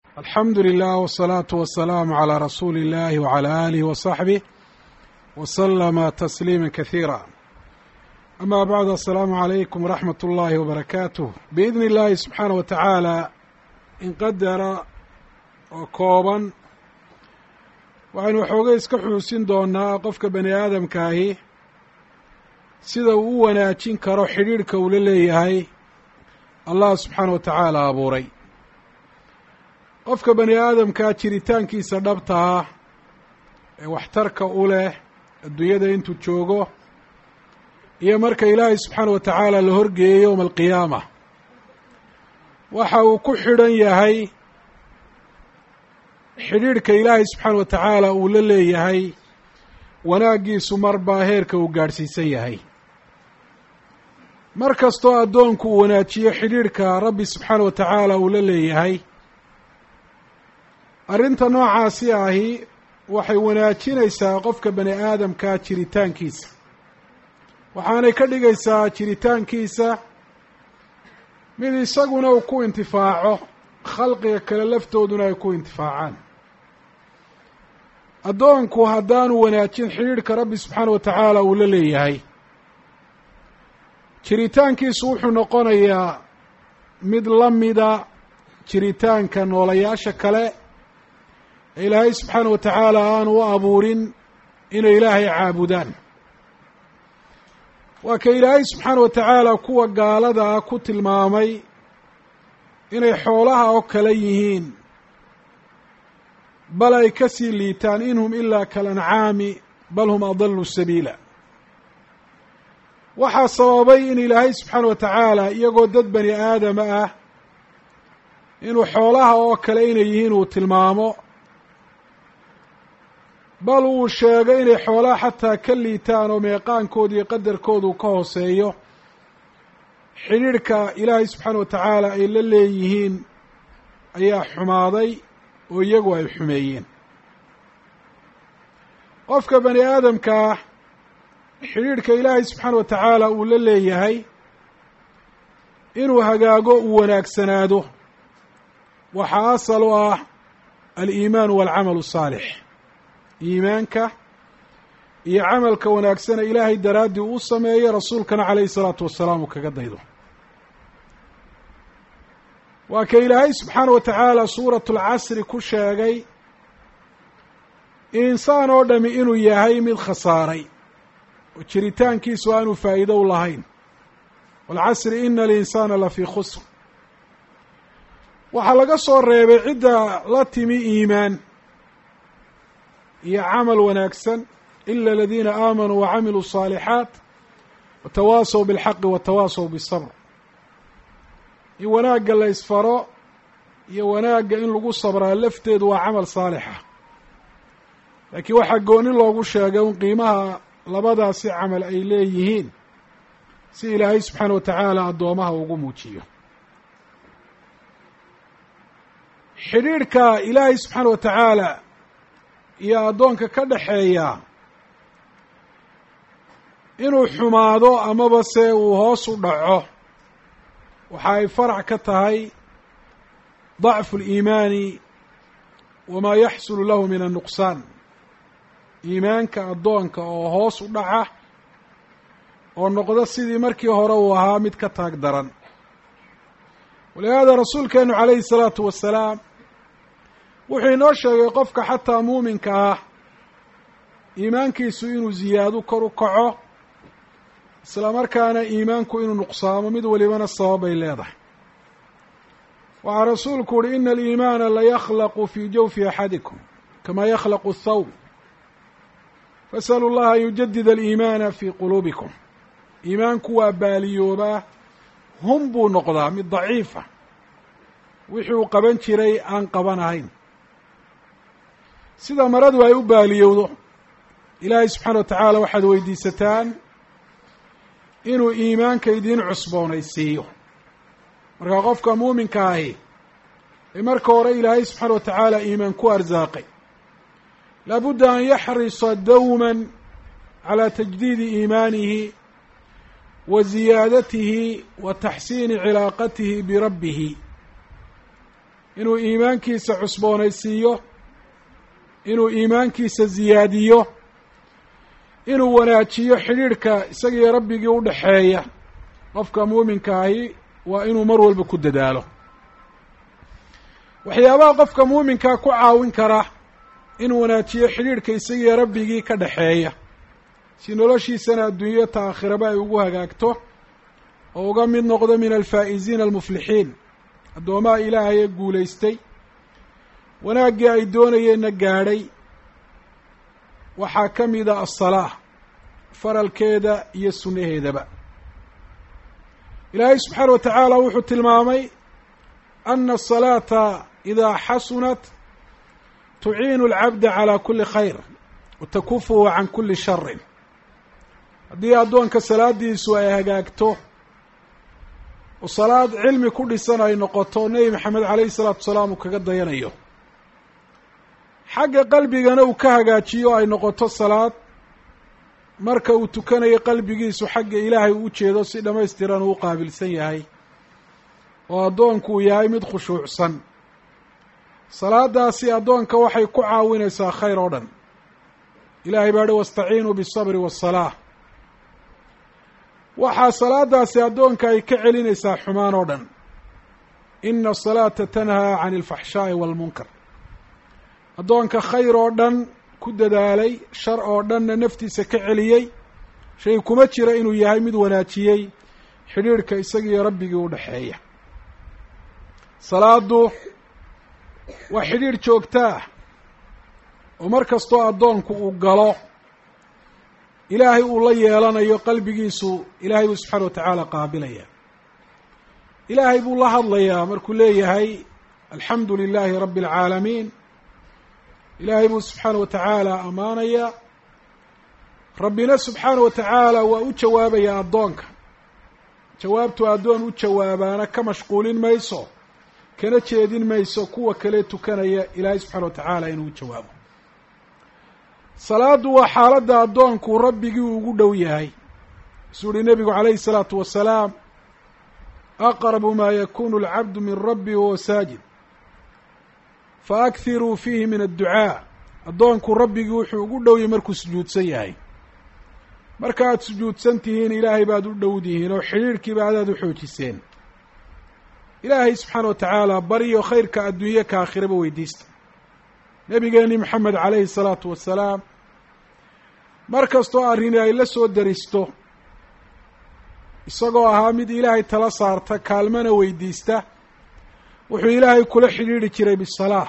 alxamdu lilah wsalaatu wasalaamu calaa rasuuli illahi wcala aalihi wasaxbih wasalama tasliima kasiira ama bacdu assalaamu calaykum waraxmat ullaahi wabarakaatuh biidni illaahi subxaana wa tacaala in qadara oo kooban waxaynu waxoogay iska xuusin doonaa qofka bani aadamkaahi sida uu u wanaajin karo xidhiidhka uu la leeyahay allah subxaana wa tacaala abuuray qofka bani aadamkaa jiritaankiisa dhabta ah ee waxtarka u leh adduunyada intuu joogo iyo marka ilaahay subxaana wa tacaala la horgeeyo yowma alqiyaama waxa uu ku xidhan yahay xidhiidhka ilaahay subxaana wa tacaala uu la leeyahay wanaaggiisu marbaa heerka uu gaadhsiisan yahay mar kastoo addoonku uu wanaajiyo xidhiidhka rabbi subxaana wa tacaala uu la leeyahay arrinta noocaasi ahi waxay wanaajinaysaa qofka bani aadamkaa jiritaankiisa waxaanay ka dhigaysaa jiritaankiisa mid isaguna uu ku intifaaco khalqiga kale laftooduna ay ku intifaacaan addoonku haddaanu wanaajin xidhiidhka rabbi subxaana wa tacaala uu la leeyahay jiritaankiisu wuxuu noqonayaa mid la mida jiritaanka noolayaasha kale ee ilaahay subxaana wa tacaala aanu u abuurin inay ilaahay caabudaan waa ka ilaahay subxaana wa tacaala kuwa gaalada ah ku tilmaamay inay xoolaha oo kale yihiin bal ay ka sii liitaan in hum ilaa kalancaami bal hum adallu sabiila waxaa sababay in ilaahay subxaana wa tacaala iyagoo dad bani aadama ah inuu xoolaha oo kale inay yihiin uu tilmaamo bal uu sheegay inay xoolaha xataa ka liitaan oo meeqaankooda iyo qadarkoodu ka hooseeyo xidhiidhka ilaahay subxaana wa tacaala ay la leeyihiin ayaa xumaaday oo iyagu ay xumeeyeen qofka bani aadamkaa xidhiidhka ilaahay subxaana wa tacaala uu la leeyahay inuu hagaago uu wanaagsanaado waxaa asal u ah aliimaanu waalcamalu asaalix iimaanka iyo camalka wanaagsana ilaahay daraaddii uu sameeyo rasuulkana calayhi salaatu wasalaam uu kaga daydo waa ka ilaahay subxaana wa tacaala suuratu lcasri ku sheegay insaan oo dhami inuu yahay mid khasaaray oo jiritaankiisu aanu faa'iido u lahayn waalcasri ina alinsaana lafii khusr waxaa laga soo reebay cidda la timi iimaan iyo camal wanaagsan ila aladiina aamanuu wacamiluu الصaalixaat watawaasaw biاlxaqi watawaasaw biالsabr in wanaagga la ysfaro iyo wanaagga in lagu sabraa lafteedu waa camal saalixa laakiin waxaa gooni loogu sheegay un qiimaha labadaasi camal ay leeyihiin si ilaahay subxaana wa tacaala addoomaha ugu muujiyo xidhiidhka ilaahay subxaana wa tacaala iyo addoonka ka dhaxeeya inuu xumaado amaba se uu hoos u dhaco waxa ay farac ka tahay dacfu اliimaani wamaa yaxsulu lahu min annuqsaan iimaanka addoonka oo hoos u dhaca oo noqdo sidii markii hore uu ahaa mid ka taag daran walihaada rasuulkeenu calayhi الsalaatu wasalaam wuxuu inoo sheegay qofka xataa muuminka ah iimaankiisu inuu ziyaado kor u kaco isla markaana iimaanku inuu nuqsaamo mid walibana sabab bay leedahay waxaa rasuulku uhi ina aliimaana layakhlaqu fii jawfi axadikum kama yakhlaqu athawb fasalu llaha an yujadida aliimaana fii quluubikum iimaanku waa baaliyoobaa hum buu noqdaa mid daciifa wixii uu qaban jiray aan qabanahayn sida maradu ay u baaliyowdo ilaahay subxaana wa tacaala waxaad weydiisataan inuu iimaanka idiin cusboonaysiiyo markaa qofka muuminka ahi ee marka hore ilaahay subxaana wa tacaala iimaan ku arsaaqay laabudda an yaxrisa dawman calaa tajdiidi iimaanihi wa ziyaadatihi wa taxsiini cilaaqatihi birabbihi inuu iimaankiisa cusboonaysiiyo inuu iimaankiisa ziyaadiyo inuu wanaajiyo xidhiidhka isagiiyo rabbigii u dhexeeya qofka muuminka ahi waa inuu mar walba ku dadaalo waxyaabaha qofka muuminkaa ku caawin kara inuu wanaajiyo xidhiidhka isagiiyo rabbigii ka dhexeeya si noloshiisana adduunyo ta aakhiraba ay ugu hagaagto oo uga mid noqdo min alfaa'iziina almuflixiin addoomaha ilaahay ee guulaystay wanaaggii ay doonayeenna gaadhay waxaa ka mida asalaa faralkeeda iyo sunnaheedaba ilaahay subxaana wa tacaala wuxuu tilmaamay ana asalaata idaa xasunat tuciinu alcabda calaa kuli khayr wa takufuhu can kuli sharin haddii addoonka salaadiisu ay hagaagto oo salaad cilmi ku dhisan ay noqoto nebi maxamed calayhi salaatu wasalaam uu kaga dayanayo xagga qalbigana uu ka hagaajiyo ay noqoto salaad marka uu tukanayo qalbigiisu xagga ilaahay uu ujeedo si dhammaystiran uu u qaabilsan yahay oo addoonku uu yahay mid khushuucsan salaadaasi addoonka waxay ku caawinaysaa khayr oo dhan ilaahay baa hi wastaciinuu bisabri waasalaa waxaa salaadaasi addoonka ay ka celinaysaa xumaan oo dhan ina asalaata tanhaa can alfaxshaa'i waalmunkar addoonka khayr oo dhan ku dadaalay shar oo dhanna naftiisa ka celiyey shay kuma jira inuu yahay mid wanaajiyey xidhiidhka isagiiyo rabbigii u dhexeeya salaadu waa xidhiidh joogto ah oo mar kastoo addoonku uu galo ilaahay uu la yeelanayo qalbigiisu ilaahay buu subxaana wa tacaala qaabilaya ilaahay buu la hadlayaa markuu leeyahay alxamdu lilaahi rabbi alcaalamiin ilaahay buu subxaana wa tacaala ammaanaya rabbina subxaana wa tacaala waa u jawaabayaa addoonka jawaabtu addoon u jawaabaana ka mashquulin mayso kana jeedin mayso kuwa kale tukanaya ilaahay subxaana wa tacaala inuu u jawaabo salaaddu waa xaaladda addoonku rabbigii ugu dhow yahay isuu uhi nebigu calayhi salaatu wasalaam aqrabu maa yakunu alcabdu min rabbi wahuwa saajid fa akhiruu fiihi min adducaa addoonku rabbigii wuxuu ugu dhow yahay markuu sujuudsan yahay marka aad sujuudsan tihiin ilaahay baad u dhowdihiin oo xidhiidhkiiba adaad u xoojiseen ilaahay subxaana wa tacaala baryo khayrka adduunye ka aakhiraba weydiista nebigeeni maxamed calayhi salaatu wasalaam mar kastoo arrini ay la soo daristo isagoo ahaa mid ilaahay tala saarta kaalmana weydiista wuxuu ilaahay kula xidhiidhi jiray bisalaa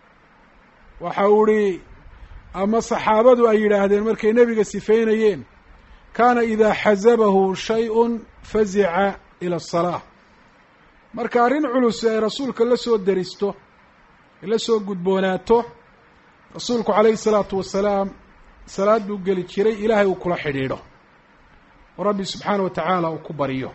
waxa uu ihi ama saxaabadu ay yidhaahdeen markay nebiga sifeynayeen kaana idaa xasabahu shay-un fazica ila asalaa marka arrin culus ay rasuulka la soo daristo ay la soo gudboonaato rasuulku calayhi salaatu wasalaam salaad buu geli jiray ilaahay uu kula xidhiidho oo rabbi subxaana wa tacaala uu ku baryo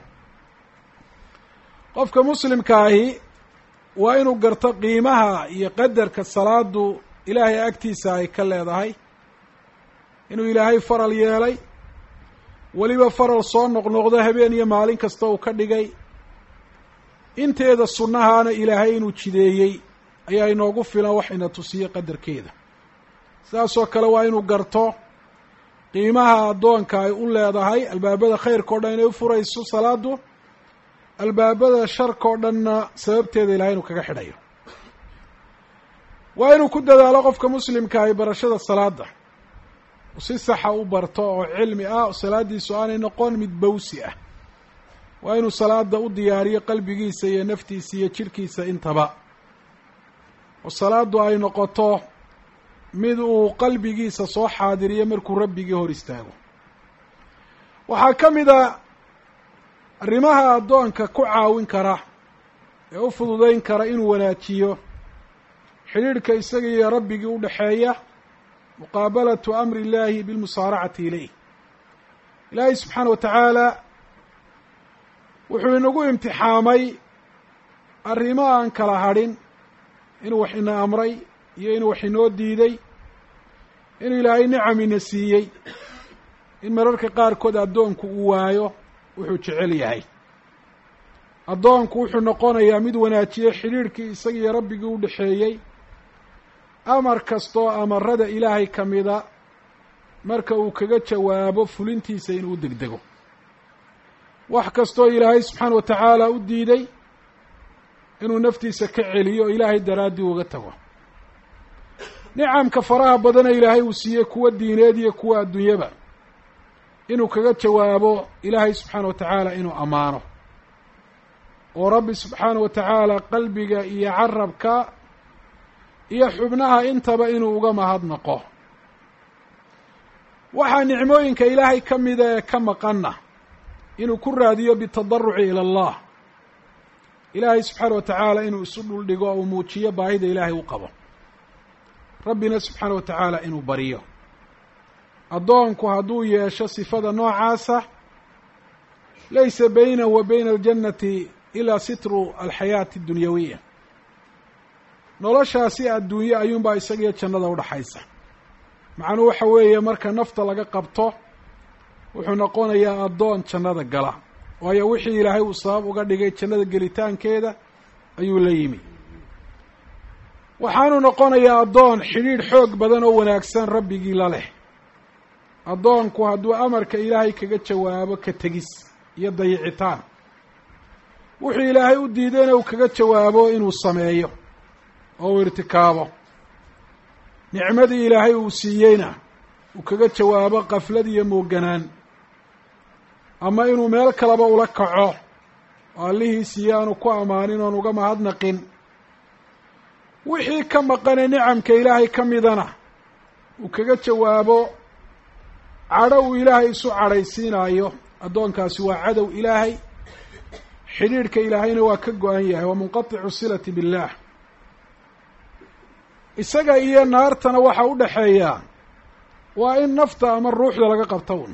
qofka muslimka ahi waa inuu garto qiimaha iyo qadarka salaadu ilaahay agtiisa ay ka leedahay inuu ilaahay faral yeelay weliba faral soo noqnoqdo habeen iyo maalin kasta uu ka dhigay inteeda sunnahaana ilaahay inuu jideeyey ayaa inoogu filan wax ina tusiyo qadarkeeda sidaasoo kale waa inuu garto qiimaha addoonka ay u leedahay albaabada khayrka o dhan inay u furayso salaadu albaabada sharka o dhanna sababteeda ilahay inuu kaga xidhayo waa inuu ku dadaalo qofka muslimka ay barashada salaada si saxa u barto oo cilmi ah oo salaadiisu aanay noqon mid bawsi ah waa inuu salaada u diyaariyo qalbigiisa iyo naftiisa iyo jidhkiisa intaba oo salaadu ay noqoto mid uu qalbigiisa soo xaadiriyo markuu rabbigii hor istaago waxaa ka mid a arrimaha addoonka ku caawin kara ee u fududeyn kara inuu wanaajiyo xidhiidhka isaga iyo rabbigii u dhexeeya muqaabalatu amri illaahi bilmusaaracati ilayh ilaahay subxaana wa tacaala wuxuu inagu imtixaamay arrimo aan kala hadhin inuu wax ina amray iyo inuu wax inoo diiday inuu ilaahay nicam ina siiyey in mararka qaarkood addoonku uu waayo wuxuu jecel yahay addoonku wuxuu noqonayaa mid wanaajiyey xidhiidhkii isagiiyo rabbigii u dhexeeyey amar kastoo amarada ilaahay ka mida marka uu kaga jawaabo fulintiisa inuu degdego wax kastoo ilaahay subxaana wa tacaala u diiday inuu naftiisa ka celiyo o ilaahay daraaddii uga tago nicamka faraha badana ilaahay uu siiyey kuwa diineed iyo kuwa adduunyaba inuu kaga jawaabo ilaahay subxaana wa tacaala inuu ammaano oo rabbi subxaana wa tacaala qalbiga iyo carabka iyo xubnaha intaba inuu uga mahadnaqo waxaa nicmooyinka ilaahay ka mida ee ka maqanna inuu ku raadiyo bitadaruci ila allah ilaahay subxaana wa tacaala inuu isu dhuldhigo oo uu muujiyo baahida ilaahay u qabo rabbina subxaana wa tacaala inuu bariyo addoonku hadduu yeesho sifada noocaasa laysa baynahu wa bayna aljannati ilaa sitru alxayaati addunyawiya noloshaasi adduunye ayuunbaa isagiyo jannada udhaxaysa macnuhu waxa weeye marka nafta laga qabto wuxuu noqonayaa addoon jannada gala waayo wixii ilaahay uu sabab uga dhigay jannada gelitaankeeda ayuu la yimi waxaanu noqonayaa addoon xidhiidh xoog badan oo wanaagsan rabbigii la leh addoonku hadduu amarka ilaahay kaga jawaabo ka tegis iyo dayicitaan wuxuu ilaahay u diidayna uu kaga jawaabo inuu sameeyo oo uu irtikaabo nicmadii ilaahay uu siiyeyna uu kaga jawaabo qaflad iyo mooganaan ama inuu meel kaleba ula kaco oo allihii siiye aanu ku ammaanin oon uga mahadnaqin wixii ka maqane nicamka ilaahay ka midana uu kaga jawaabo cadho uu ilaahay isu cadhaysiinaayo addoonkaasi waa cadow ilaahay xidhiidhka ilaahayna waa ka go-an yahay waa munqaticu silati billaah isaga iyo naartana waxa u dhexeeyaa waa in nafta ama ruuxda laga qabta un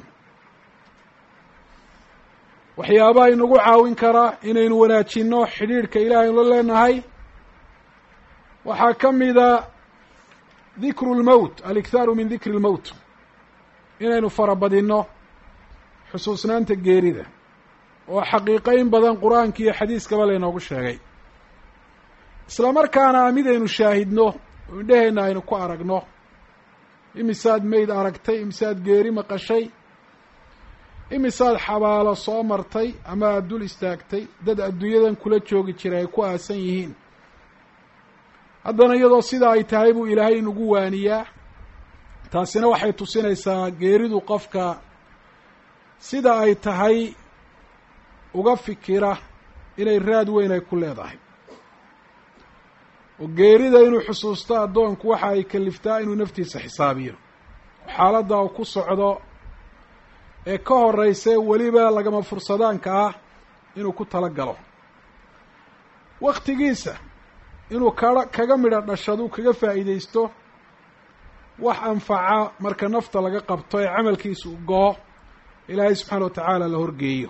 waxyaabaha inagu caawin karaa inaynu wanaajinno xidhiidhka ilaahay la leenahay waxaa ka mida dikru lmowt alikhaaru min dikri lmowt inaynu farabadinno xusuusnaanta geerida oo xaqiiqeyn badan qur-aanka iyo xadiiskaba laynoogu sheegay isla markaana midaynu shaahidno oo indheheenna aynu ku aragno imisaad meyd aragtay imisaad geeri maqashay imisaad xabaalo soo martay ama aada dul istaagtay dad adduunyadan kula joogi jiray ay ku aasan yihiin haddana iyadoo sidaa ay tahay buu ilaahay inugu waaniyaa taasina waxay tusinaysaa geeridu qofka sida ay tahay uga fikira inay raad weyn ay ku leedahay oo geerida inuu xusuusto addoonku waxa ay kaliftaa inuu naftiisa xisaabiyo xaaladda uu ku socdo ee ka horeyse weliba lagama fursadaanka ah inuu ku tala galo waktigiisa inuu kaga kaga midho dhashadu kaga faa'iideysto wax anfaca marka nafta laga qabto ee camalkiisa u goo ilaahay subxaana wa tacaala la horgeeyo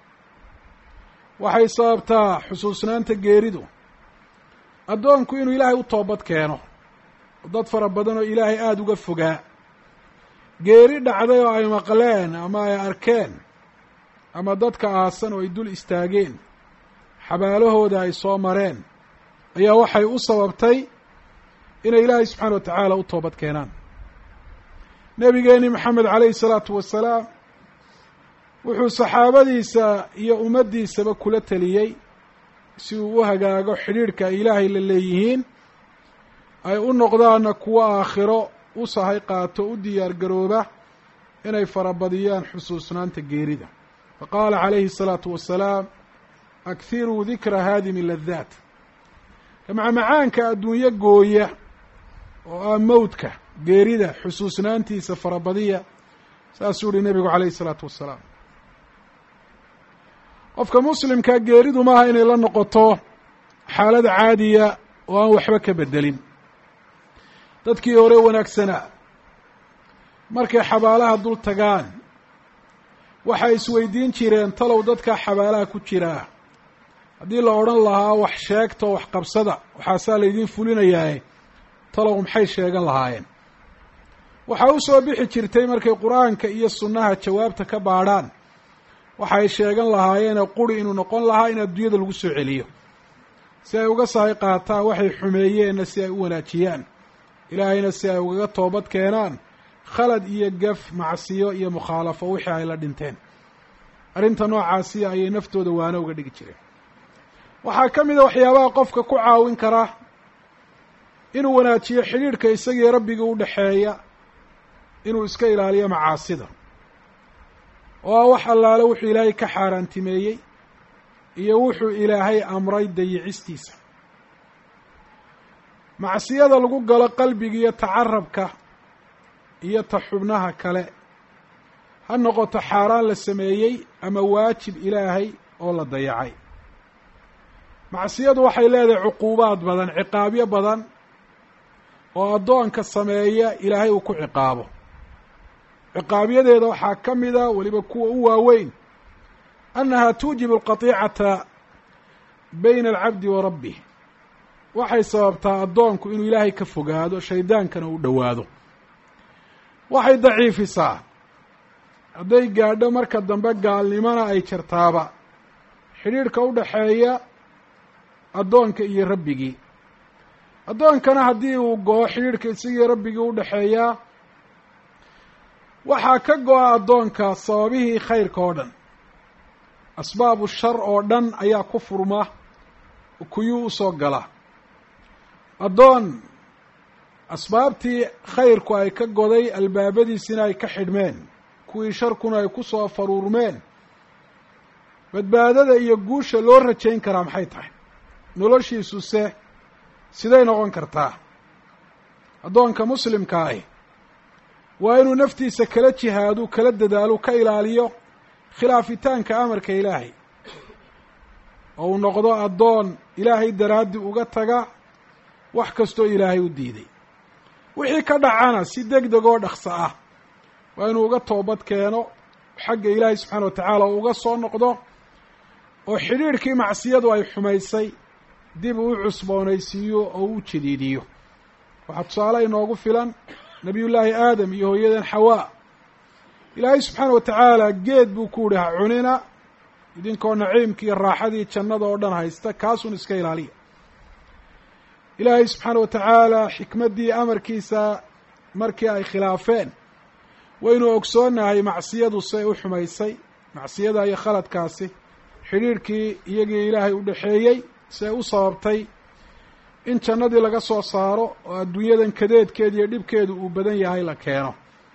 waxay sababtaa xusuusnaanta geeridu addoonku inuu ilaahay u toobad keeno dad fara badan oo ilaahay aada uga fogaa geeri dhacday oo ay maqleen ama ay arkeen ama dadka aasan oo ay dul istaageen xabaalahooda ay soo mareen ayaa waxay u sababtay inay ilaahay subxaana wa tacaala u toobad keenaan nebigeeni maxamed calayhi salaatu wasalaam wuxuu saxaabadiisa iyo ummaddiisaba kula teliyey si uu u hagaago xidhiidhka ay ilaahay la leeyihiin ay u noqdaana kuwo aakhiro u sahay qaato u diyaar garooba inay farabadiyaan xusuusnaanta geerida faqaala calayhi الsalaatu wasalaam akhiruu dikra haadimi ladaat macmacaanka adduunyo gooya oo ah mowdka geerida xusuusnaantiisa farabadiya saasuu yihi nebigu calayhi الsalaatu wasalaam qofka muslimka geeridu maaha inay la noqoto xaalad caadiya oo aan waxba ka bedelin dadkii hore wanaagsanaa markay xabaalaha dul tagaan waxay isweydiin jireen talow dadka xabaalaha ku jiraa haddii la odhan lahaa wax sheegto wax qabsada waxaasaa laydiin fulinayaae talow maxay sheegan lahaayeen waxaa u soo bixi jirtay markay qur-aanka iyo sunnaha jawaabta ka baadhaan waxay sheegan lahaayeen quri inuu noqon lahaa in adduunyada lagu soo celiyo si ay uga sahay qaataan waxay xumeeyeenna si ay u wanaajiyaan ilaahayna si ay ugaga toobad keenaan khalad iyo gaf macsiyo iyo mukhaalafo wixii ay la dhinteen arrinta noocaasi ayay naftooda waano uga dhigi jireen waxaa ka mid a waxyaabaha qofka ku caawin kara inuu wanaajiyo xidhiidhka isagii rabbiga u dhexeeya inuu iska ilaaliyo macaasida oo ah wax allaale wuxuu ilaahay ka xaaraantimeeyey iyo wuxuu ilaahay amray dayicistiisa macsiyada lagu galo qalbiga iyo tacarabka iyo ta xubnaha kale ha noqoto xaaraan la sameeyey ama waajib ilaahay oo la dayacay macsiyadu waxay leedahay cuquubaad badan ciqaabyo badan oo addoonka sameeya ilaahay uu ku ciqaabo ciqaabyadeeda waxaa ka mida weliba kuwa u waaweyn annaha tuujibu alqatiicata bayna alcabdi wa rabbih waxay sababtaa addoonku inuu ilaahay ka fogaado shaydaankana u dhowaado waxay daciifisaa hadday gaadho marka dambe gaalnimona ay jirtaaba xidhiidhka u dhaxeeya addoonka iyo rabbigii addoonkana haddii uu go-o xidhiidhka isagii rabbigii u dhexeeyaa waxaa ka go-a addoonka sababihii khayrka oo dhan asbaabu shar oo dhan ayaa ku furma kuyuu usoo gala addoon asbaabtii khayrku ay ka goday albaabadiisina ay ka xidhmeen kuwii sharkuna ay ku soo faruurmeen badbaadada iyo guusha loo rajayn karaa maxay tahay noloshiisuse siday noqon kartaa addoonka muslimka ahi waa inuu naftiisa kala jihaadu kala dadaalo ka ilaaliyo khilaafitaanka amarka ilaahay oo uu noqdo addoon ilaahay daraaddi uga taga wax kastoo ilaahay u diiday wixii ka dhacana si deg deg oo dhaqso ah waa inuu uga toobad keeno xagga ilaahay subxaana wa tacaala oo uga soo noqdo oo xidhiidhkii macsiyadu ay xumaysay dib uu u cusboonaysiiyo oo u jadiidiyo waxaa tusaale inoogu filan nabiyullaahi aadam iyo hooyadan xawaa ilaahay subxaana wa tacaala geed buu ku yihi ha cunina idinkoo naciimkii raaxadii jannada oo dhan haysta kaasun iska ilaaliya ilaahay subxaana wa tacaala xikmaddii amarkiisa markii ay khilaafeen waynu ogsoonnahay macsiyadu say u xumaysay macsiyada iyo khaladkaasi xidhiidhkii iyagii ilaahay u dhexeeyey say u sababtay in jannadii laga soo saaro oo adduunyadan kadeedkeeda iyo dhibkeedu uu badan yahay la keeno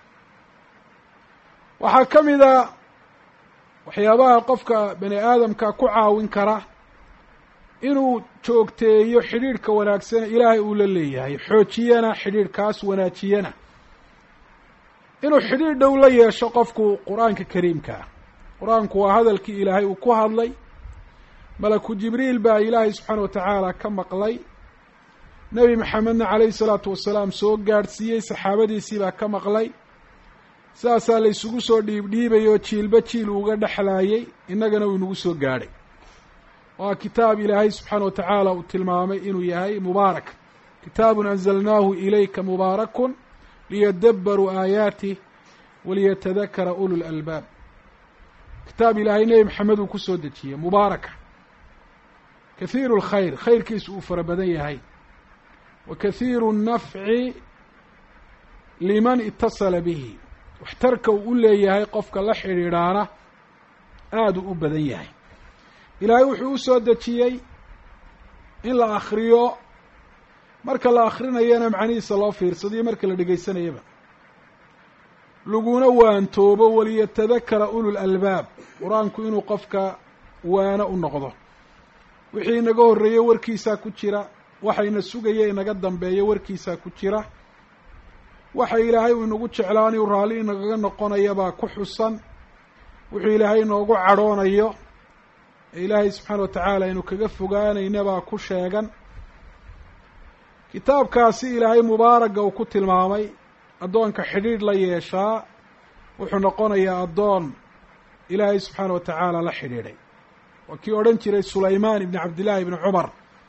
waxaa ka mid a waxyaabaha qofka bani aadamka ku caawin kara inuu joogteeyo xidhiidhka wanaagsan ilaahay uu la leeyahay xoojiyana xidhiidhkaas wanaajiyana inuu xidhiidh dhow la yeesho qofku qur-aanka kariimkaa qur-aanku waa hadalkii ilaahay uu ku hadlay malaku jibriil baa ilaahay subxaana wa tacaala ka maqlay nebi maxamedna calayhi salaatu wasalaam soo gaadhsiiyey saxaabadiisii baa ka maqlay saasaa la isugu soo dhiibdhiibay oo jiilba jiil uga dhexlaayey innagana uu inagu soo gaadhay waa kitaab ilaahay subxaana wa tacaala uu tilmaamay inuu yahay mubaarak kitaabun anzalnaahu ilayka mubaarakun liyadabbaruu aayaatih waliyatadakara ulu lalbaab kitaab ilaahay nebi maxamed uu ku soo dejiyey mubaaraka kahiiru lkhayr khayrkiisu uu fara badan yahay wa kahiiru nnafci liman itasala bihi waxtarka uu u leeyahay qofka la xidhiidhaana aada u u badan yahay ilaahay wuxuu u soo dejiyey in la akriyo marka la akrinayana macnihiisa loo fiirsadiyo marka la dhegaysanayaba laguna waantoobo waliyatadakara ulul albaab qur-aanku inuu qofka waano u noqdo wixii inaga horreeyey warkiisaa ku jira waxayna sugaya inaga dambeeya warkiisaa ku jira waxa ilaahay uu inagu jeclaan uu raalli inagaga noqonayabaa ku xusan wuxuu ilaahay inoogu cadhoonayo ee ilaahay subxaana wa tacaala aynu kaga fogaanaynabaa ku sheegan kitaabkaasi ilaahay mubaaraga uu ku tilmaamay addoonka xidhiidh la yeeshaa wuxuu noqonayaa addoon ilaahay subxaana wa tacaala la xidhiidhay waa kii odhan jiray sulaymaan ibni cabdillaahi ibni cumar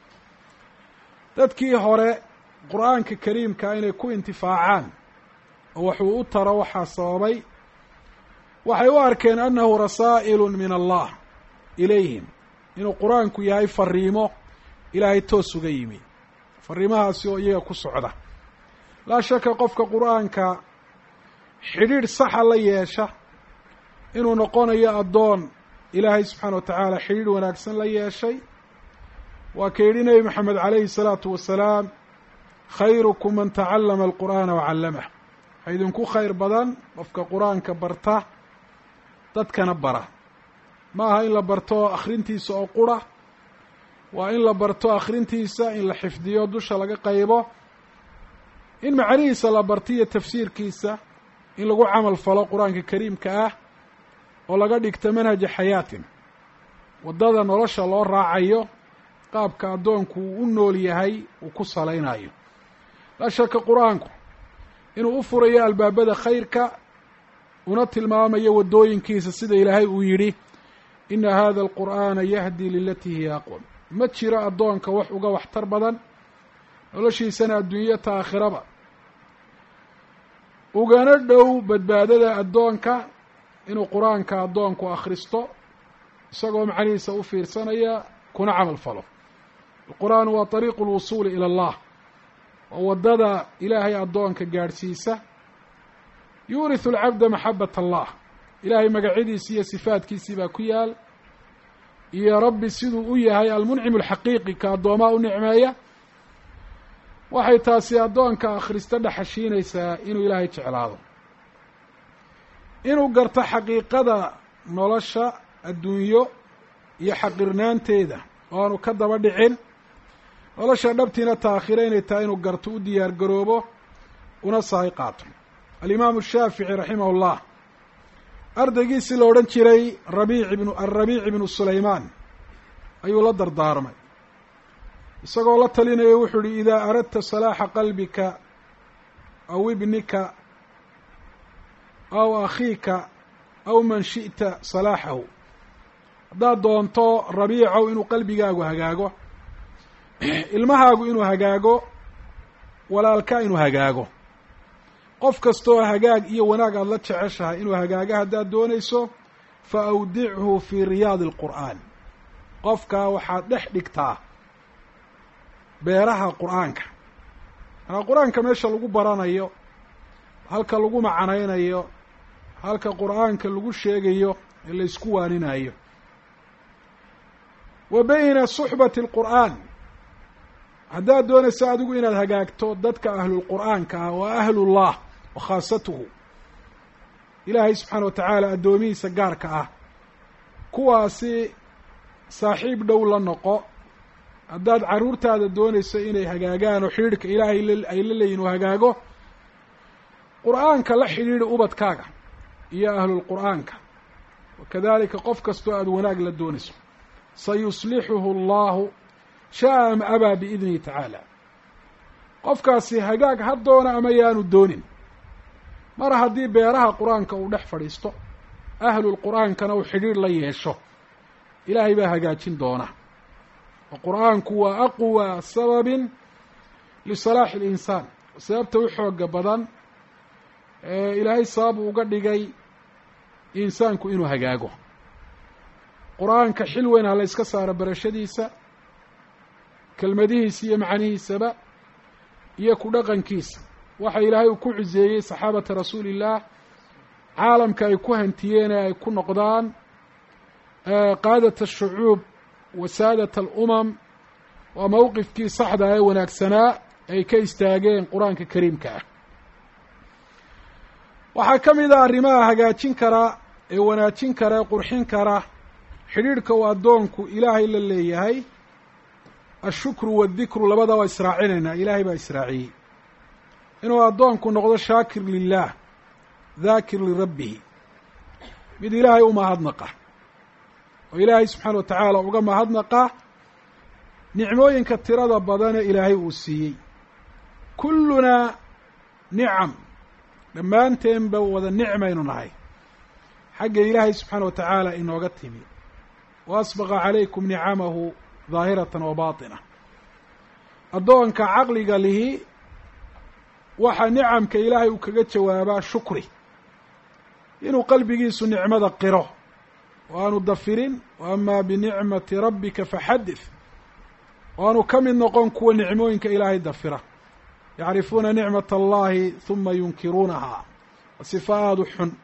dadkii hore qur-aanka kariimka inay ku intifaacaan oo waxuu u taro waxaa sababay waxay u arkeen annahu rasaa'ilu min allah ilayhim inuu qur-aanku yahay fariimo ilaahay toos uga yimi fariimahaasi oo iyaga ku socda laa shaka qofka qur-aanka xidhiidh saxa la yeesha inuu noqonayo addoon ilaahay subxaana wa tacaala xidhiidh wanaagsan la yeeshay waa ka yidhi nebi maxamed calayhi salaatu wasalaam khayrukum man tacallama alqur'aana wacallamah waxaa idinku khayr badan qofka qur-aanka barta dadkana bara ma aha in la barto akhrintiisa oo qura waa in la barto akhrintiisa in la xifdiyo dusha laga qaybo in macnihiisa la barto iyo tafsiirkiisa in lagu camal falo qur-aanka kariimka ah oo laga dhigto manhaja xayaatin waddada nolosha loo raacayo qaabka addoonku uu u nool yahay uu ku salaynayo laa shaka qur-aanku inuu u furayo albaabada khayrka una tilmaamayo waddooyinkiisa sida ilaahay uu yidhi ina hada alqur'aana yahdi lilatii hiya aqwam ma jiro addoonka wax uga waxtar badan noloshiisana adduunyo ta aakhiraba ugana dhow badbaadada addoonka inuu qur-aanka addoonku akhristo isagoo macnihiisa u fiirsanaya kuna camal falo alqur'aanu waa طariiqu lwusuuli ila allah waa waddada ilaahay addoonka gaadhsiisa yuuriثu alcabda maxabat allah ilaahay magacyadiisi iyo sifaadkiisii baa ku yaal iyo rabbi siduu u yahay almuncim alxaqiiqi ka addoomaa u nicmeeya waxay taasi addoonka akhrista dhexashiinaysaa inuu ilaahay jeclaado inuu garto xaqiiqada nolosha adduunyo iyo xaqirnaanteeda oo aanu ka daba dhicin nolosha dhabtiina taakhira inay tahay inuu garto u diyaar garoobo una sahay qaato alimaamu shaafici raximah ullah ardaygiisii la odhan jiray rabiic ibnu alrabiic ibnu sulaymaan ayuu la dardaarmay isagoo la talinayo wuxuu uhi idaa aradta salaaxa qalbika aw ibnika aw akhiika aw man shi'ta salaaxahu haddaad doonto rabiicow inuu qalbigaagu hagaago ilmahaagu inuu hagaago walaalka inuu hagaago qof kastoo hagaag iyo wanaag aada la jeceshahay inuu hagaago haddaad doonayso fa awdichu fii riyaadi alqur'aan qofkaa waxaad dhex dhigtaa beeraha qur-aanka manaa qur-aanka meesha lagu baranayo halka lagu macanaynayo halka qur-aanka lagu sheegayo ee la isku waaninayo wa bayna suxbati alqur'aan haddaad doonayso adigu inaad hagaagto dadka ahlulqur'aanka ah waa ahlullah wa khaasatuhu ilaahay subxaana wa tacaala addoomihiisa gaarka ah kuwaasi saaxiib dhow la noqo haddaad carruurtaada doonayso inay hagaagaan oo xidhiidhka ilaahay ay la leeyihin uu hagaago qur'aanka la xidhiidhi ubadkaaga iyo ahlulqur'aanka wakadalika qof kastoo aada wanaag la doonayso sayuslixuhu allahu sha'a am abaa biidnihi tacaala qofkaasi hagaag ha doona ama yaanu doonin mar haddii beeraha qur-aanka uu dhex fadhiisto ahlulqur'aankana uu xidhiidh la yeesho ilaahay baa hagaajin doona oo qur-aanku waa aqwa sababin lisalaaxi alinsaan sababta u xooga badan ee ilaahay sabab uga dhigay insaanku inuu hagaago qur-aanka xil weyn ha la yska saaro barashadiisa kelmadihiisa iyo macnihiisaba iyo ku dhaqankiisa waxa ilaahay uu ku cuseeyey saxaabata rasuuli illaah caalamka ay ku hantiyeen ee ay ku noqdaan qaadat ashucuub wa saadat alumam waa mowqifkii saxda ee wanaagsanaa ay ka istaageen qur-aanka kariimka ah waxaa ka mid ah arrimaha hagaajin kara ee wanaajin kara ee qurxin kara xidhiidhka uu addoonku ilaahay la leeyahay ashukru waaldikru labada waa israacinaynaa ilaahay baa israaciyey inuu addoonku noqdo shaakir lilah daakir lirabbihi mid ilaahay u mahadnaqa oo ilaahay subxaana wa tacaala uga mahadnaqa nicmooyinka tirada badan ee ilaahay uu siiyey kullunaa nicam dhammaanteenba wada nicmaynu nahay xagga ilaahay subxaana wa tacaala inooga timi wa asbaqa calaykum nicamahu daahiratan wa baatina addoonka caqliga lihi waxaa nicamka ilaahay uu kaga jawaabaa shukri inuu qalbigiisu nicmada qiro o aanu dafirin wa amaa binicmati rabbika faxadith o aanu ka mid noqon kuwa nicmooyinka ilaahay dafira yacrifuuna nicmat allahi huma yunkiruunaha sifa aada u xun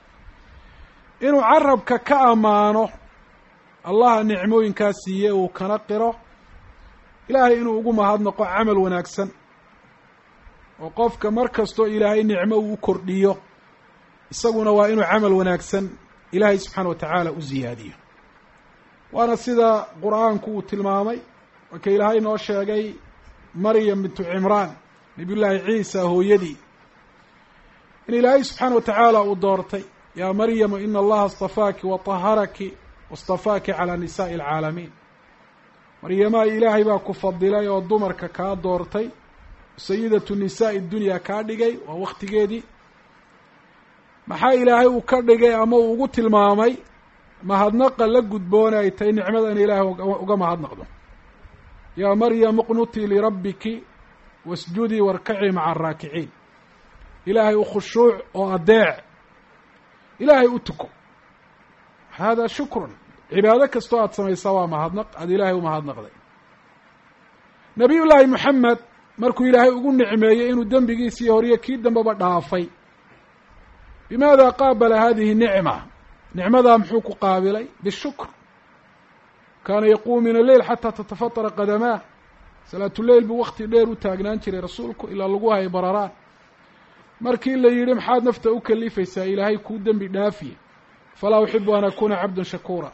inuu carabka ka ammaano allaha nicmooyinkaa siiye uu kana qiro ilaahay inuu ugu mahadnaqo camal wanaagsan oo qofka mar kastoo ilaahay nicmo uu u kordhiyo isaguna waa inuu camal wanaagsan ilaahay subxaana wa tacaala u ziyaadiyo waana sida qur-aanku uu tilmaamay marka ilaahay noo sheegay maryam bintu cimraan nabiyullaahi ciisa hooyadii in ilaahay subxaana wa tacaala uu doortay yaa maryamu ina allaha astafaaki wa taharaki wastafaaki calaa nisaa'i alcaalamiin maryamaa ilaahay baa ku fadilay oo dumarka kaa doortay sayidatu nisaa'i dunya kaa dhigay waa waktigeedii maxaa ilaahay uu ka dhigay ama uu ugu tilmaamay mahadnaqa la gudboona ay tahay nicmada in ilaahay uga mahadnaqdo yaa maryam uqnutii lirabbiki wasjudii warkacii maca araakiciin ilaahay u khushuuc oo adeec ilaahay u tuko hada shukrun cibaado kastoo aada samaysaa waa mahadnaq aada ilaahay u mahadnaqday nabiy llaahi moxamed markuu ilaahay ugu nicmeeyey inuu dembigiisii horiyo kii dambeba dhaafay bimaada qaabala hadihi nicma nicmadaa muxuu ku qaabilay bishukr kaana yaquumu min alleyl xataa tatafatara qadamaah salaatuleyl buu wakti dheer u taagnaan jiray rasuulku ilaa lagu hayay bararaan markii la yidhi maxaad nafta u kalifaysaa ilaahay kuu dembi dhaafiye falaa uxibu an akuuna cabdan shakuura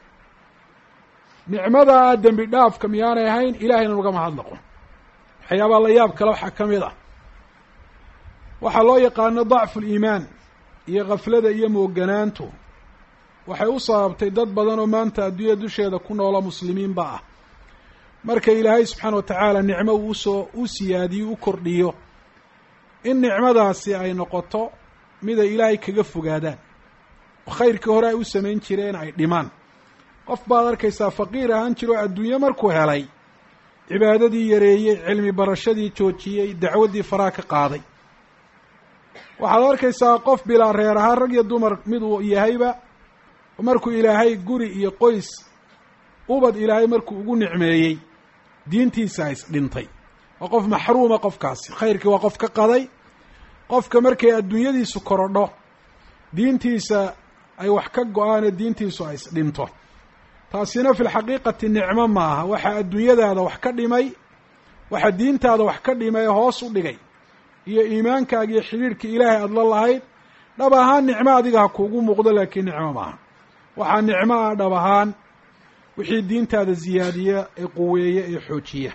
nicmadaa dembi dhaafka miyaanay ahayn ilahayna uga mahadnaqo waxyaabaa la yaab kale waxaa ka mid ah waxaa loo yaqaano dacfu liimaan iyo khaflada iyo mooganaantu waxay u sababtay dad badan oo maanta adduunyada dusheeda ku noola muslimiinba ah marka ilaahay subxaana wa tacaala nicmo uu usoo u siyaadiyo u kordhiyo in nicmadaasi ay noqoto mid ay ilaahay kaga fogaadaan oo khayrkii hore ay u samayn jireen ay dhimaan qof baad arkaysaa faqiir ahaan jiro o adduunye markuu helay cibaadadii yareeyey cilmi barashadii joojiyey dacwaddii faraha ka qaaday waxaad arkaysaa qof bilaa reer ahaan rag iyo dumar mid uu yahayba markuu ilaahay guri iyo qoys ubad ilaahay markuu ugu nicmeeyey diintiisa is dhintay waa qof maxruuma qofkaasi khayrkii waa qof ka qaday qofka markay adduunyadiisu korodho diintiisa ay wax ka go-aane diintiisu ay is dhinto taasina fi lxaqiiqati nicmo maaha waxaa adduunyadaada wax ka dhimay waxaa diintaada wax ka dhimay hoos u dhigay iyo iimaankaaga iyo xidhiidhkii ilaahay aada la lahayd dhab ahaan nicmo adiga ha kuugu muuqdo laakiin nicmo maaha waxaa nicmo ah dhab ahaan wixii diintaada ziyaadiya ee quweeya ee xoojiya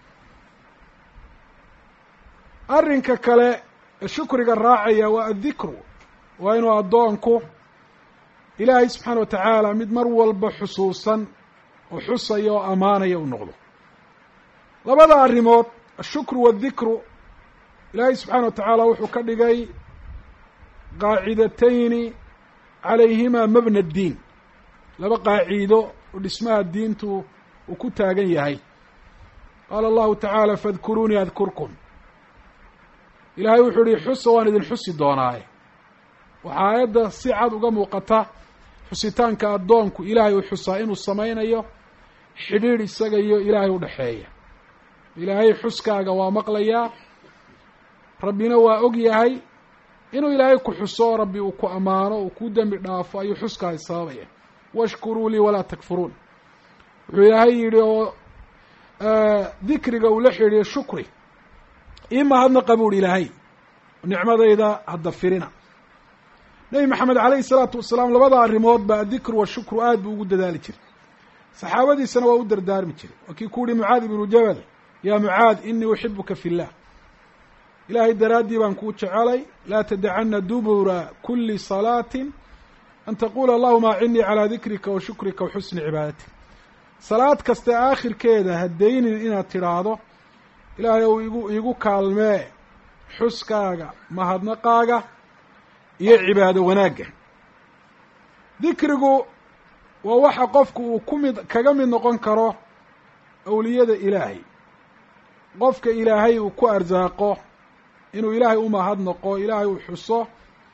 arrinka kale ee shukriga raacaya waa addikru waa inuu addoonku ilaahay subxaana wa tacaala mid mar walba xusuusan oo xusaya oo ammaanaya u noqdo labada arrimood ashukru waaldikru ilaahay subxaana wa tacaala wuxuu ka dhigay qaacidatayni calayhima mabna addiin laba qaaciido oo dhismaha diintu uu ku taagan yahay qaala allahu tacaala faadkuruunii adkurkum ilaahay wuxuu ihi xusa waan idin xusi doonaaye waxaa aayadda si cad uga muuqata xusitaanka addoonku ilaahay uu xusaa inuu samaynayo xidhiidh isaga iyo ilaahay u dhexeeya ilaahay xuskaaga waa maqlayaa rabbina waa og yahay inuu ilaahay ku xuso rabbi uu ku ammaano uu ku dembi dhaafo ayuu xuskaasi sababaya washkuruu lii walaa takfuruun wuxuu ilaahay yidhi oo dikriga uu la xidhiiyo shukri ii mahadnaqa buuhi ilaahay nicmadayda hadda firina nebi maxamed calayhi salaatu wasalaam labada arrimood ba addikru washukru aad buu ugu dadaali jiray saxaabadiisana waa u dardaarmi jiray waa kii ku uhi mucaad ibnu jabal yaa mucaad inii uxibuka fi llah ilaahay daraaddii baan kuu jecelay laa tadacana dubura kuli salaatin an taquula allahuma acinnii calaa dikrika wa shukrika wa xusni cibaadatik salaad kaste aakhirkeeda haddaynin inaad tidhaahdo ilaahay ou igu igu kaalmee xuskaaga mahadnaqaaga iyo cibaado wanaagga dikrigu waa waxa qofku uu ku mid kaga mid noqon karo awliyada ilaahay qofka ilaahay uu ku arsaaqo inuu ilaahay u mahadnaqo ilaahay uu xuso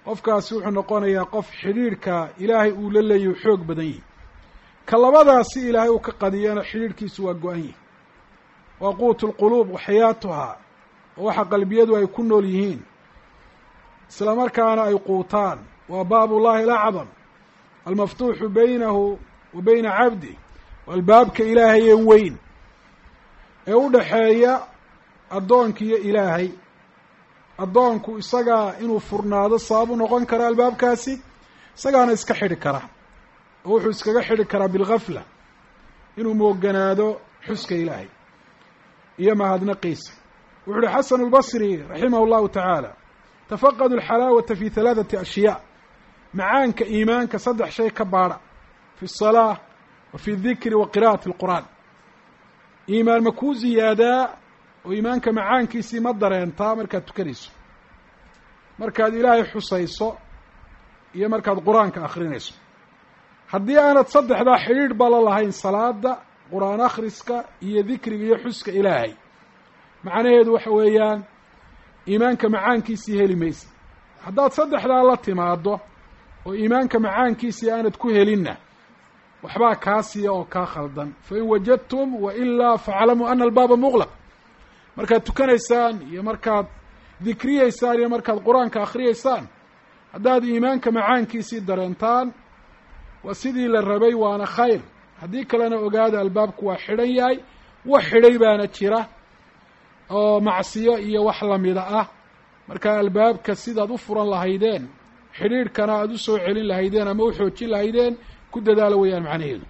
qofkaasi wuxuu noqonayaa qof xidhiidhka ilaahay uu la leeyahy xoog badan yihi ka labadaasi ilaahay uu ka qadiyana xidhiidhkiisu waa go-an yihi waa quutu lquluub wa xayaatuhaa oo waxa qalbiyadu ay ku nool yihiin isla markaana ay quutaan waa baabullahi alacdam almaftuuxu baynahu wa bayna cabdi waa albaabka ilaahay ee weyn ee u dhaxeeya addoonka iyo ilaahay addoonku isagaa inuu furnaado sabab u noqon kara albaabkaasi isagaana iska xidhi kara oo wuxuu iskaga xidhi karaa bilgafla inuu mooganaado xuska ilaahay iyo mahadnaqiisa wuxu uhi xasanu lbasri raximah llahu tacaala tafaqadu alxalaawata fi halaathati ashyaa macaanka iimaanka saddex shay ka baadha fi asalaa wa fi dikri wa qira'ati alqur'aan iimaan ma kuu ziyaadaa oo iimaanka macaankiisii ma dareentaa markaad tukanayso markaad ilaahay xusayso iyo markaad qur-aanka akrinayso haddii aanad saddexdaa xidhiidh ba la lahayn salaada qur-aan akhriska iyo dikriga iyo xuska ilaahay macnaheedu waxa weeyaan iimaanka macaankiisii heli maysa haddaad saddexdaa la timaado oo iimaanka macaankiisii aanad ku helinna waxbaa kaa siiya oo kaa khaldan fain wajadtum wa ilaa faclamuu ana albaaba muqlaq markaad tukanaysaan iyo markaad dikriyeysaan iyo markaad qur-aanka akhriyeysaan haddaad iimaanka macaankiisii dareentaan waa sidii la rabay waana khayr haddii kalena ogaada albaabku waa xidhan yahay wax xidhay baana jira oo macsiyo iyo wax lamida ah marka albaabka sidaad u furan lahaydeen xidhiidhkana aada u soo celin lahaydeen ama u xoojin lahaydeen ku dadaalo weeyaan macnaheedu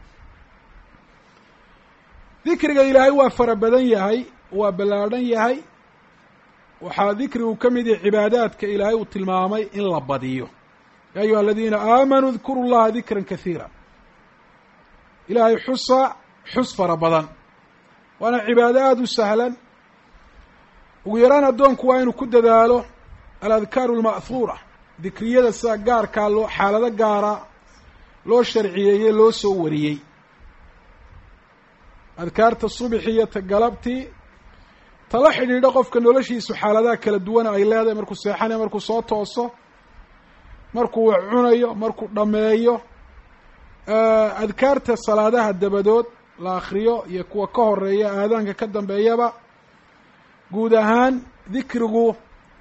dikriga ilaahay waa fara badan yahay waa ballaadhan yahay waxaa dikrigu ka mid yahay cibaadaadka ilaahay uu tilmaamay in la badiyo ya ayuha aladiina aamanuu dkuru llaha dikran kahiira ilaahay xusa xus fara badan waana cibaado aada u sahlan ugu yaraan addoonku waa inuu ku dadaalo aladkaaru alma'huura dikriyada sida gaarkaa loo xaalado gaara loo sharciyeeyey loo soo wariyey adkaarta subxi iyo ta galabtii tala xidhiidho qofka noloshiisu xaaladaha kala duwana ay leedahay markuu seexanayo markuu soo tooso markuu wax cunayo markuu dhammeeyo adkaarta salaadaha dabadood la akriyo iyo kuwa ka horeeya aadaanka ka dambeeyaba guud ahaan dikrigu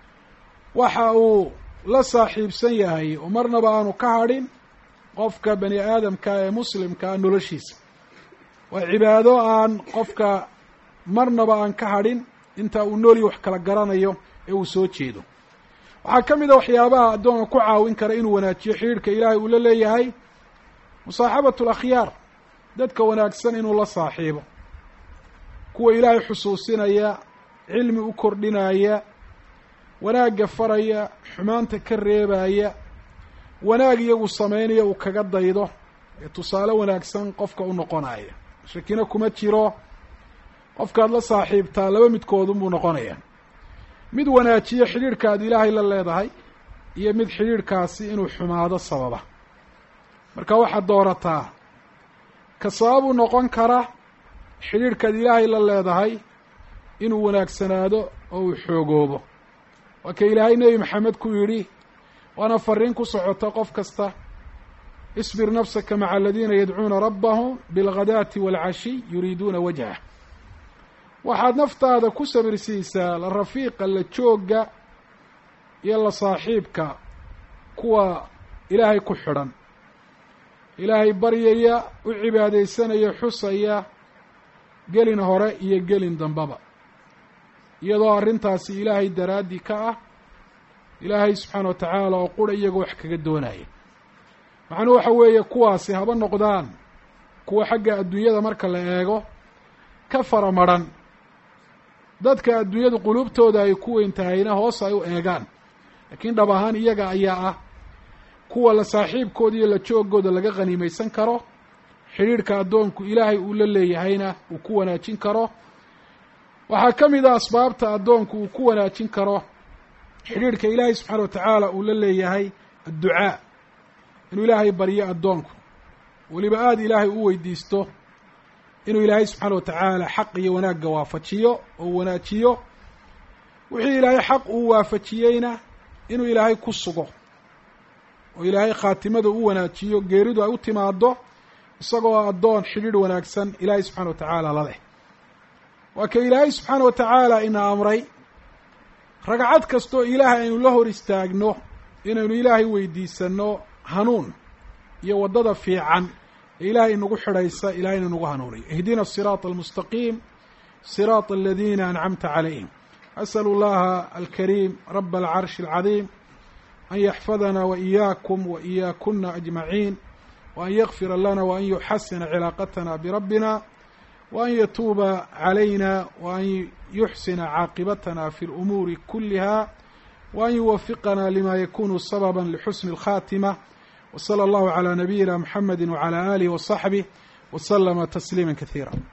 waxa uu la saaxiibsan yahay oo marnaba aanu ka hadhin qofka bani aadamka ee muslimkaa noloshiisa waa cibaado aan qofka marnaba aan ka hadhin inta uu noolii wax kala garanayo ee uu soo jeedo waxaa ka mid a waxyaabaha addoonka ku caawin kara inuu wanaajiyo xidhiidhka ilaahay uu la leeyahay musaaxabatu alakhyaar dadka wanaagsan inuu la saaxiibo kuwa ilaahay xusuusinaya cilmi u kordhinaya wanaagga faraya xumaanta ka reebaya wanaag iyagu samaynaya uu kaga daydo ee tusaale wanaagsan qofka u noqonaya shakina kuma jiro qofkaad la saaxiibtaa laba midkoodunbuu noqonaya mid wanaajiyo xidhiidhka aad ilaahay la leedahay iyo mid xidhiidhkaasi inuu xumaado sababa marka waxaad doorataa ka sababuu noqon kara xidhiidhkaad ilaahay la leedahay inuu wanaagsanaado oo uu xoogoobo waa ka ilaahay nebi maxamed ku yidhi waana fariin ku socota qof kasta isbir nafsaka maca aladiina yadcuuna rabbahum bilghadaati waalcashiy yuriiduuna wajhah waxaad naftaada ku sabirsiisaa la rafiiqa la joogga iyo la saaxiibka kuwa ilaahay ku xidhan ilaahay baryaya u cibaadaysanaya xusaya gelin hore iyo gelin dambaba iyadoo arrintaasi ilaahay daraaddii ka ah ilaahay subxaana wa tacaala oo qura iyagoo wax kaga doonaya macnuhu waxa weeye kuwaasi haba noqdaan kuwa xagga adduunyada marka la eego ka fara madrhan dadka adduunyadu quluubtooda ay ku weyn tahayna hoos ay u eegaan laakiin dhab ahaan iyaga ayaa ah kuwa la saaxiibkooda iyo la joogooda laga khaniimaysan karo xidhiidhka addoonku ilaahay uu la leeyahayna uu ku wanaajin karo waxaa ka mid a asbaabta addoonku uu ku wanaajin karo xidhiidhka ilaahay subxaana wa tacaala uu la leeyahay adducaa inuu ilaahay baryo addoonku weliba aada ilaahay u weydiisto inuu ilaahay subxaana wa tacaala xaq iyo wanaagga waafajiyo oo wanaajiyo wixii ilaahay xaq uu waafajiyeyna inuu ilaahay ku sugo oo ilaahay khaatimada u wanaajiyo geeridu ay u timaado isagoo addoon xidhiidh wanaagsan ilaahay subxana wa tacaala la leh waa ka ilaahay subxaana wa tacaala ina amray ragcad kastoo ilaahay aynu la hor istaagno inaynu ilaahay weydiisano hanuun iyo waddada fiican ee ilaahay inagu xidhaysa ilahayna nagu hanuuniyo ihdina asiraata almustaqiim siraata aladiina ancamta calayhim asalu llaha alkariim raba alcarshi alcadiim an yaxfadana waإiyaakum waإiyaakuna ajmaciin وأn ykfira lana وأn yuxasina cilaaqatna birabbina وأn yatuuba عalayna وأn yuxsina caaqibatna fi اlأmuuri kuliha وأn yuwafiqana lima yakunu sabba lxusni الkhatimة وslى اllahu عlى nabiyina mxamedi وعlى alih وصaxbih وslma تsliima kaثيirا